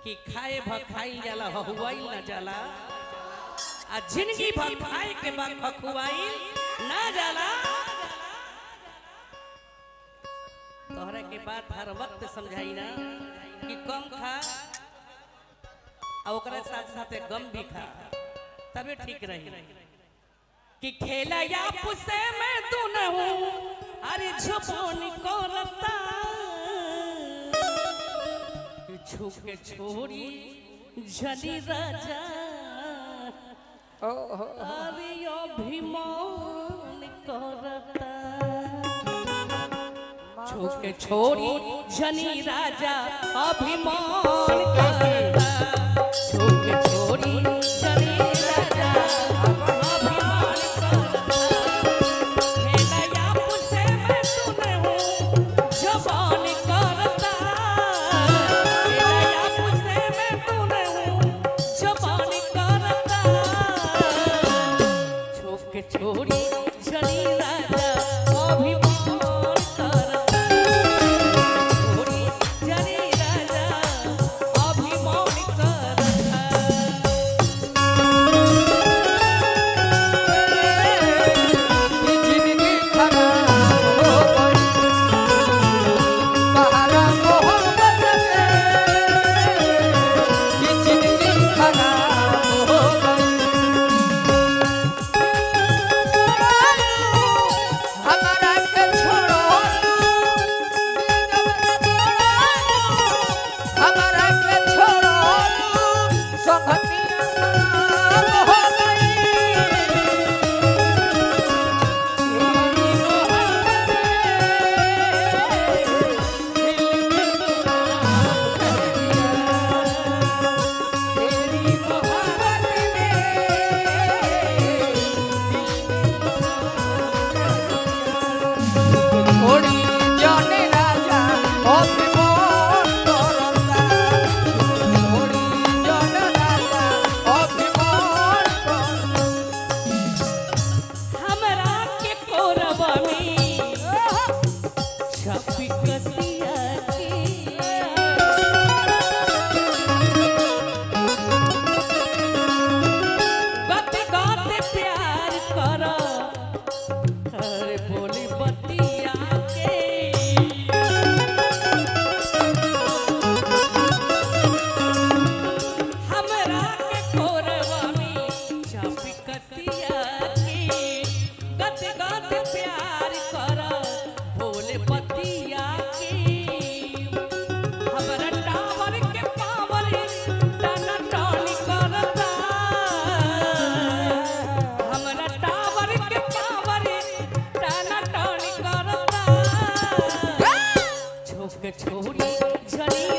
कि खाए भ खाई जाला हहुआई ना जाला आ जिंदगी भर खाए के बाद खखुआई ना जाला तोहरा के बात हर वक्त समझाई ना कि कम खा आ ओकरा साथ साथे गम भी खा तबे ठीक रही कि खेला या पुसे में तू न हूँ अरे छुपोन करता छुप के छोड़ी जनी राजा अरे अभिमान करता छुप के छोड़ी जनी राजा अभिमान करता छुप के छोड़ी जनी राजा अभिमान करता खेला या पुसे में तू न हूँ जवान करता खेला या पुसे में तू न हूँ जवान करता छोप के छोड़ी जनी राजा अभिमान करता छोड़ी जनी राजा अभिमान करता जिंदगी खराब हो गई सहारा मोहब्बत में ये जिंदगी खराब हो गई हमारा के छोड़ो हमारा के छोड़ो संगतिया हो गई छोड़ी जाने राजा अभिमान करता छोड़ी जाने राजा अभिमान करता हमरा के कोरबा में छपी कसिया के गते गते प्यार कर अरे बोली बतिया के हमरा के कोरबा में छपी कसिया के गत गत प्यार कर भोले पतिया के हमरा टावर के पावर टाना टानी करता हमरा टावर के पावर टाना टानी करता छोक छोड़ी झड़ी